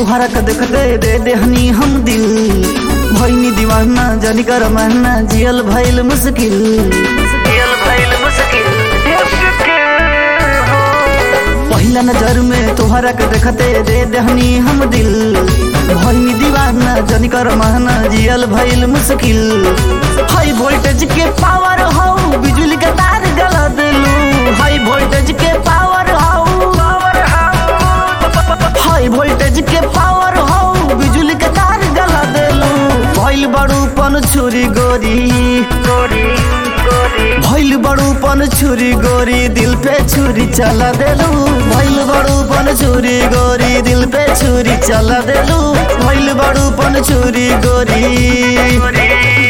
तोहरा के देखते दे देहनी हम दिल भैनी दीवाना जानी कर महना जियल भइल मुश्किल जियल भइल मुश्किल पहिला नजर में तोहरा के देखते दे देहनी हम दिल भइनी दीवाना जानी कर महना जियल भइल मुश्किल हाई वोल्टेज के पावर हो बिजली के तार गला देलू हाई वोल्टेज के पावर हो हाई वोल्टेज के पावर हो बिजली के तार गला देलू भइल बड़ूपन छुरी गोरी गोरी भइल बड़ूपन छुरी गोरी दिल पे छुरी चला देलू भइल बड़ूपन छुरी गोरी दिल पे छुरी चला देलू भइल बड़ूपन छुरी गोरी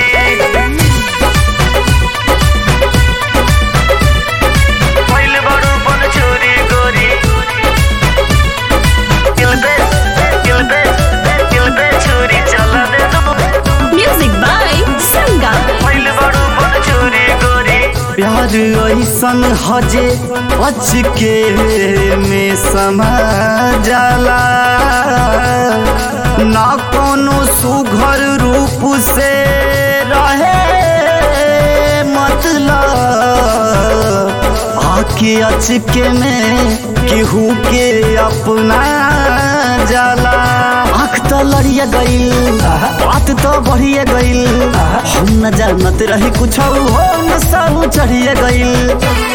भइल बड़ूपन छुरी गोरी दिल पे दिल पे दिल पे छुरी चला देलू Music by Sangam. भइल बड़ूपन छुरी गोरी प्यार ऐसन हजे अचके में समा जाला ना कोनो सुघर रूप से रहे मतलब आके अचके में केहू के अपना जाला आँख तो लड़िया गईल बात तो बढ़िया गईल हम न जानत रही कुछ हो न सब चढ़िया गईल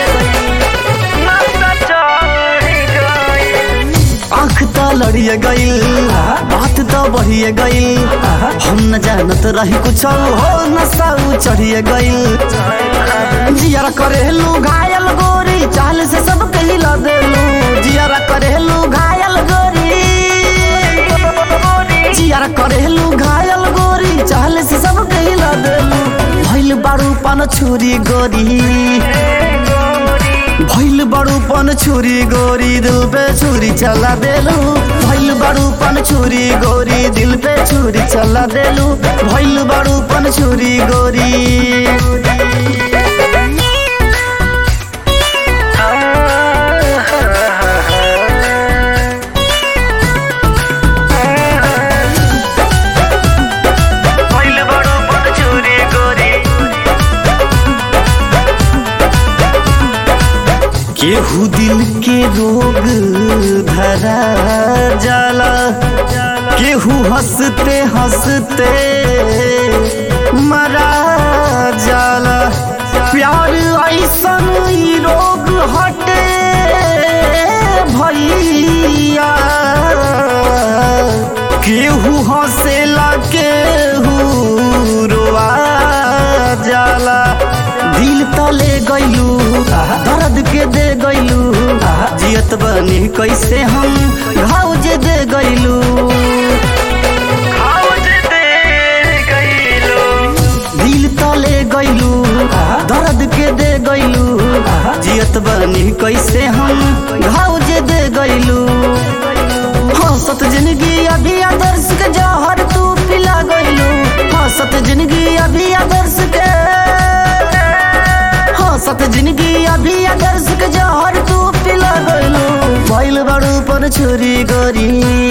आँख तो लड़िया गईल बात तो बढ़िया गईल हम न जानत रही कुछ हो न सब चढ़िया गईल जियारा करेलू घायल गोरी चाल से सब कहिला देलू जियारा करेलू घायल गोरी जियारा करेलू घायल गोरी चाल से सब कहिला देलू भइल बारू पान छुरी गोरी भइल बड़ू पन छुरी गोरी दिल पे छुरी चला देलू भइल बड़ू पन छुरी गोरी दिल पे छुरी चला देलू भइल बड़ू पन छुरी गोरी भइल बड़ू पन छुरी गोरी केहू दिल के रोग धरा जाला केहू हंसते हंसते मरा जाला प्यार ऐसन ई रोग हटे भैया केहू हंसेला केहू रोआ जाला दिल तले गइलू दर्द के दे गइलू जियत बनी कैसे हम घाव जे दे गइलू दिल तले गइलू दर्द के दे गइलू जियत बनी कैसे हम घाव जे दे गइलू हंसत जिंदगी अभी आदर्श के जहर तू पिला गइलू हंसत जिंदगी अभी आदर्श के हंसत जिंदगी अभी आदर्श के जहर तू पिला गइलू भइल बड़ू पर छुरी गोरी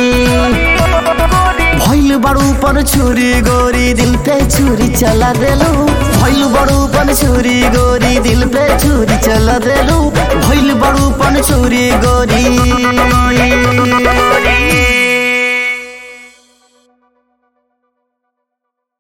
भइल बड़ू पर छुरी गोरी दिल पे छुरी चला देलू भइल बड़ू पर छुरी गोरी दिल पे छुरी चला देलू भइल बड़ू पर छुरी गोरी